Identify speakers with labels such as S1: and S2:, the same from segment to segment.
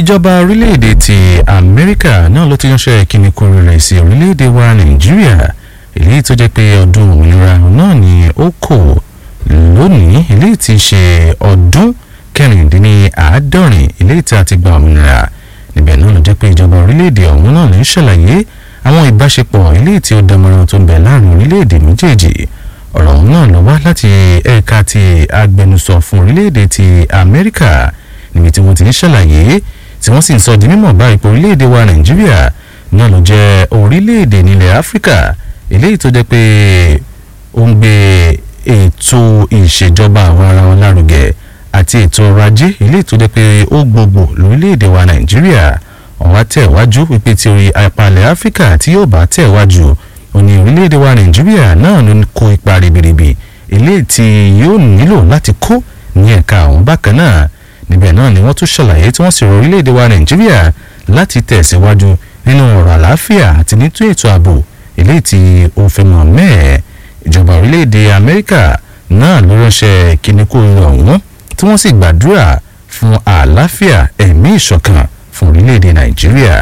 S1: ìjọba orílẹ̀-èdè ti amẹ́ríkà náà ló ti ránṣẹ́ ìkíni kórè rẹ̀ sí orílẹ̀-èdè wa nàìjíríà èyí tó jẹ́ pé ọdún òmìnira náà ni ó kò lónìí eléyìí ti ṣe ọdún kẹrìndínláàádọ́rin eléyìí tí a ti gba òmìnira níbẹ̀ náà ló jẹ́ pé ìjọba orílẹ̀-èdè ọ̀hún náà ló ń ṣàlàyé àwọn ìbáṣepọ̀ eléyìí tí ó dánmọ́rán tó ń bẹ láàrin orílẹ̀-èdè méjèèjì ọ̀rọ̀ ọ̀hún náà ló wá láti ẹ̀ka ti agbẹnusọ fún orílẹ̀-èdè ti amẹ́ríkà níbi tí wọ́n ti ń ṣàlàyé tí wọ́n sì ń sọ di mímọ̀ báyìí pé orílẹ̀-èdè wa nàìjíríà náà ló jẹ́ orílẹ̀-èdè nílẹ̀ áfíríkà eléyìí tó jẹ́ pé ó ń gbé ètò ìṣèjọba àwọn ara wọn lárugẹ àti ètò ọrọ̀ ajé eléyìí tó jẹ́ pé ó gbogbo lórílẹ̀-èdè wa nàìjíríà ọ̀wá tẹ̀wájú wípé tí orí apalẹ̀ áfíríkà tí yóò bá tẹ̀wájú ó ní orílẹ̀-èdè wa nàìjíríà náà ló ń kó ipa ribiribi eléyìí tí yóò nílò láti kó ní ẹ̀ka àwọn bákan náà níbẹ̀ náà ni wọ́n tún ṣàlàyé tí wọ́n sì rọ orílẹ̀-èdè wa nàìjíríà láti tẹ̀síwájú nínú ọ̀rọ̀ àlàáfíà àti nítú ètò ààbò eléyìí tí ó fẹ́ mọ̀ mẹ́ẹ̀ ìjọba orílẹ̀-èdè amẹ́ríkà náà ló ránṣẹ́ kíníkù ọ̀hún tí wọ́n sì gbàdúrà fún àlàáfíà ẹ̀mí ìṣọ̀kan fún orílẹ̀-èdè nàìjíríà.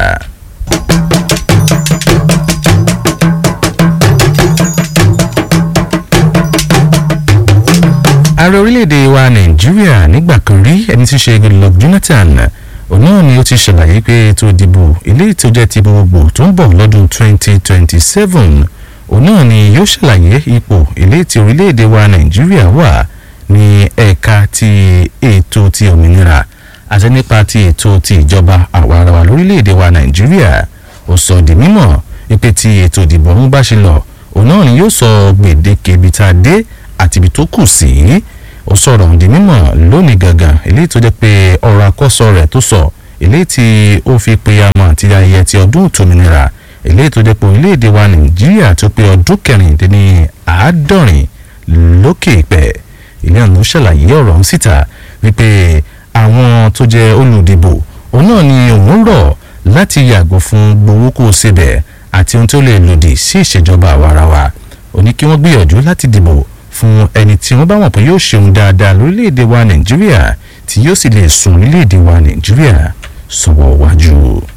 S1: ààrẹ orílẹ̀-èdè wa nàìjíríà nígbà kan rí ẹni tí í ṣe goodluck jonathan òun náà ni ó ti ṣàlàyé pé ètò ìdìbò eléyìí tó jẹ́ ti gbogbo tó ń bọ̀ lọ́dún 2027 òun náà ni yóò ṣàlàyé ipò eléyìí tí orílẹ̀-èdè wa nàìjíríà wà ní ẹ̀ka ti ètò ti òmìnira àti nípa ti ètò ti ìjọba àwarawa lórílẹ̀-èdè wa nàìjíríà ó sọ di mímọ̀ pé tí ètò ìdìbò ọ̀hún bá ṣe lọ òun náà ni yóò sọ gbèdéke ibi tá a dé àti ibi tó kù sí ó sọ̀rọ̀ ọ̀hún di mímọ̀ lónìí gangan eléyìí tó jẹ́ pé ọ̀rọ̀ àkọ́sọ rẹ̀ tó sọ eléyìí tí ó fi pe amọ̀ àti ayẹyẹ ti ọdún òtòmìnira eléyìí tó jẹ́ pé orílẹ̀-èdè wa nàìjíríà tó pé ọdún kẹrìndínní àádọ́rin lókè ìpẹ́ ilé ọ̀nà ṣàlàyé ọ̀rọ̀ ọ̀hún síta wípé àwọn tó jẹ́ olùdìbò òun náà ni òun rọ̀ láti yàgò fún gbowó kó o sebẹ̀ àti ohun tó lè lòdì sí ìṣèjọba àwarawa ó ní kí wọ́n gbìyànjú láti dìbò fún ẹni tí wọ́n bá wọ̀n pé yóò ṣeun dáadáa lórílẹ̀‐èdè wa nàìjíríà tí yóò sì lè sùn orílẹ̀‐èdè wa nàìjíríà sọ̀wọ́ wájú.